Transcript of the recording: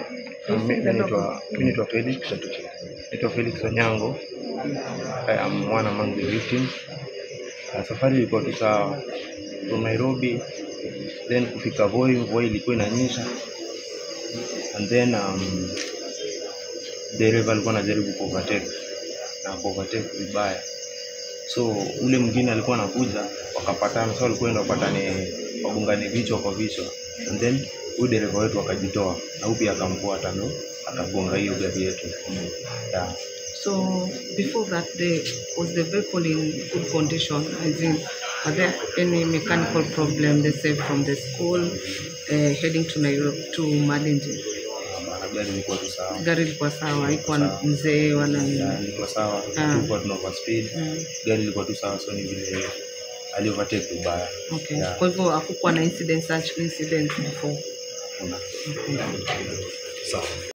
Mi mi naitwa mi naitwa Felix. Naitwa Felix Onyango. I am one among the victims. Uh, safari ilikuwa tu sawa from Nairobi then kufika Voi, mvua ilikuwa inanyesha and then um, dereva alikuwa anajaribu kuovertake na kuovertake vibaya, so ule mwingine alikuwa anakuja wakapatana, so walikuwa enda wapatane, wagongane vichwa kwa vichwa, and then huyu dereva wetu akajitoa na huyu pia akamfuata, ndo akagonga hiyo gari yetu yeah. So before that, the, was the vehicle in good condition? As in, are there any mechanical problem, let's say from the school uh, heading to Nairobi to Malindi? Maana gari ilikuwa tu sawa, Gari ilikuwa sawa, haikuwa Sawa. mzee wala nini. Yeah, ilikuwa sawa, Ah. tulikuwa tuna overspeed, Mm, gari ilikuwa tu sawa, so ni vile ali overtake vibaya. okay. Yeah. Kwa hivyo hakukuwa na incident such incidents before. Kuna- Okay. Sawa.